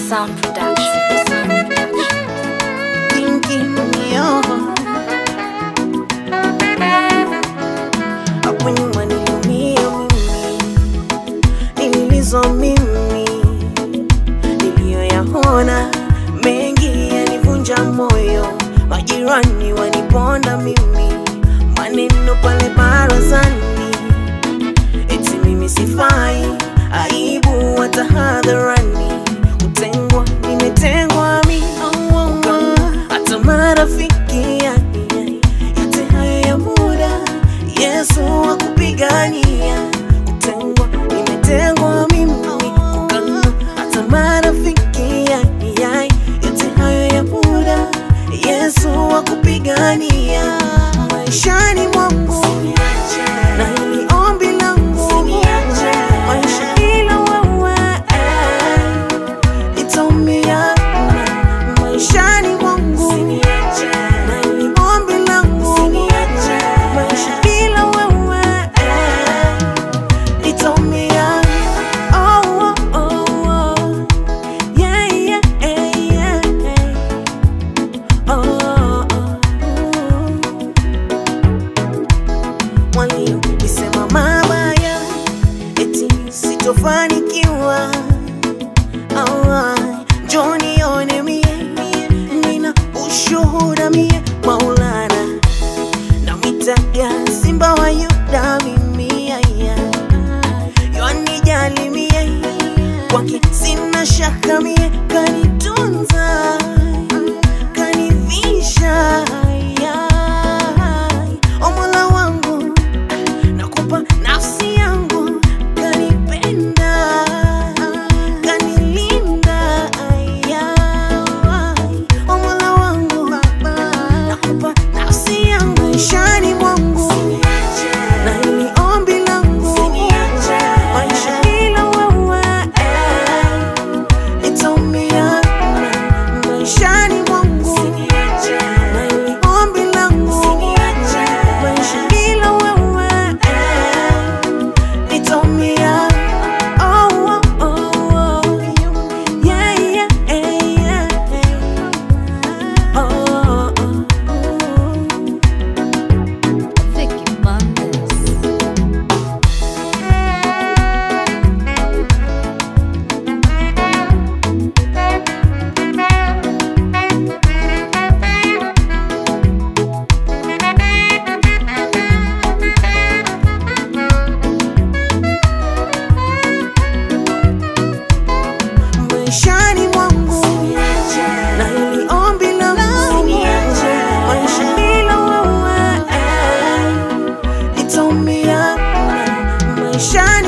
Sound Production. Sound Production. thinking yo hapo nyuma niliumia mimi nililizwa mimi niliyoyaona mengi yanivunja moyo majirani waniponda mimi maneno pale barazani eti mimi sifai aibu hata hadharani kutengwa nimetengwa mi hata marafiki yani, yote hayo ya muda yesu wakupigania kutengwa nimetengwa mimi kukana hata marafiki yani, yani, yote hayo ya muda yesu wakupigania maishani mwangu na hili ombi langu maisha ila wewe itaumia maishani mwangu na hili ombi langu maisha ila wewe itaumia oh, oh, oh, oh. Yeah, yeah, yeah. Oh, oh, oh. walionisema mabaya eti sitofanikiwa Ah, njoo nione mie nina ushuhuda mie maulana namitaga simba wa yuda mimi aya yanijali mie kwake sina shaka mie kanitunza kanivisha o mola wangu nakupa nafsi yangu kanipenda kanilinda o mola wangu nakupa nafsi yangu maishani mwangu na hili ombi langu maisha ila wewe itaumia maishani mwangu na hili ombi langu maisha ila wewe itaumia oh, oh, oh, oh. Yeah, yeah, yeah. Oh, oh, oh. Vicky Bandes. maishani mwangu na hili ombi langu maisha bila wewe itaumia maishani